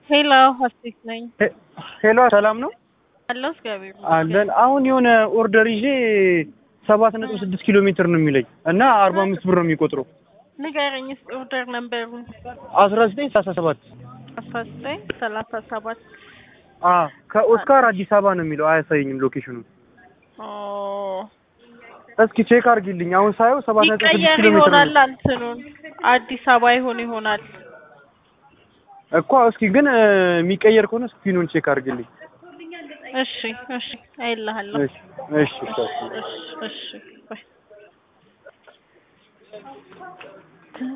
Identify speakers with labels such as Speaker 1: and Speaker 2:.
Speaker 1: ሄሎ ሀሴት ነኝ።
Speaker 2: ሄሎ ሰላም ነው
Speaker 1: አለሁ እግዚአብሔር
Speaker 2: አለን። አሁን የሆነ ኦርደር ይዤ ሰባት ነጥብ ስድስት ኪሎ ሜትር ነው የሚለኝ እና አርባ አምስት ብር ነው የሚቆጥረው።
Speaker 1: ንገረኝ እስኪ ኦርደር ነበሩን
Speaker 2: አስራ ዘጠኝ ሰላሳ ሰባት
Speaker 1: አስራ ዘጠኝ ሰላሳ ሰባት
Speaker 2: ከኦስካር አዲስ አበባ ነው የሚለው አያሳየኝም ሎኬሽኑ። እስኪ ቼክ አድርጊልኝ። አሁን ሳየው ሰባት ነጥብ ስድስት
Speaker 1: ይቀየር
Speaker 2: ኪሎ ሜትር
Speaker 1: ይሆናል
Speaker 2: ነው
Speaker 1: እንትኑን አዲስ አበባ ይሆን ይሆናል።
Speaker 2: እኮ። እስኪ ግን እ፣ የሚቀየር ከሆነ እስኪ ፒኑን ቼክ አድርጊልኝ።
Speaker 1: እሺ እሺ አይልሃለሁ።
Speaker 2: እሺ እሺ እሺ።
Speaker 1: እሺ እሺ ባይ